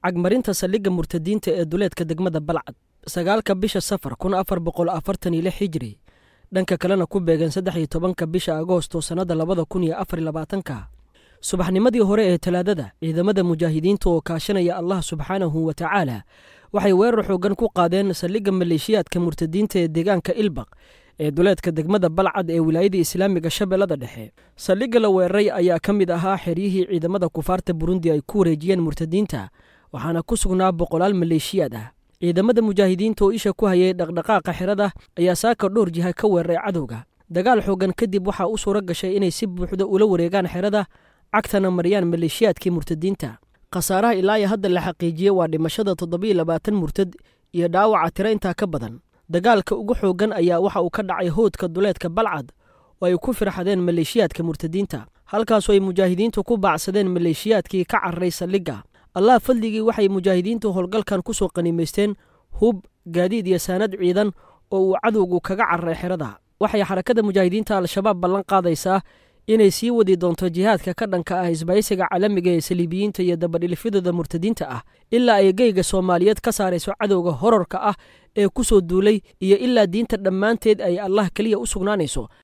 cagmarinta saldhigga murtadiinta ee duleedka degmada balcad sagaalka bisha safar kun afar boqol afartan iyo lix hijri dhanka kalena ku beegan saddex iyo tobanka bisha agoosto sannadda labada kun iyo afar labaatanka subaxnimadii hore ee talaadada ciidamada mujaahidiinta oo kaashanaya allah subxaanahu wa tacaala waxay weerar xoogan ku qaadeen saldhigga maleeshiyaadka murtadiinta ee deegaanka ilbaq ee duleedka degmada balcad ee wilaayada islaamiga shabeellada dhexe saldhigga la weeraray ayaa ka mid ahaa xeryihii ciidamada kufaarta burundi ay ku wareejiyeen murtadiinta waxaana ku sugnaa boqolaal maleeshiyaad ah ciidamada mujaahidiinta oo isha ku hayay dhaqdhaqaaqa xerada ayaa saaka dhowr jiha ka weeraray cadowga dagaal xoogan kadib waxaa u suura gashay inay si buuxda ula wareegaan xerada cagtana mariyaan maleeshiyaadkii murtadiinta khasaaraha ilaa iyo hadda la xaqiijiyey waa dhimashada toddobiyo labaatan murtad iyo dhaawaca tiro intaa ka badan dagaalka ugu xooggan ayaa waxa uu ka dhacay hoodka duleedka balcad oo ay ku firxadeen maleeshiyaadka murtadiinta halkaasoo ay mujaahidiintu ku baacsadeen maleeshiyaadkii ka cararay saldhigga allah fadligii waxay mujaahidiintu howlgalkan ku soo qaniimaysteen hub gaadiid iyo saanad ciidan oo uu cadowgu kaga cararay xerada waxay xarakada mujaahidiinta al-shabaab ballan qaadaysaa inay sii wadi doonto jihaadka ka dhanka ah isbaysiga caalamiga ee saliibiyiinta iyo dabadhilifyadooda murtadiinta ah ilaa ay geyga soomaaliyeed ka saarayso cadowga horarka ah ee ku soo duulay iyo ilaa diinta dhammaanteed ay allah keliya u sugnaanayso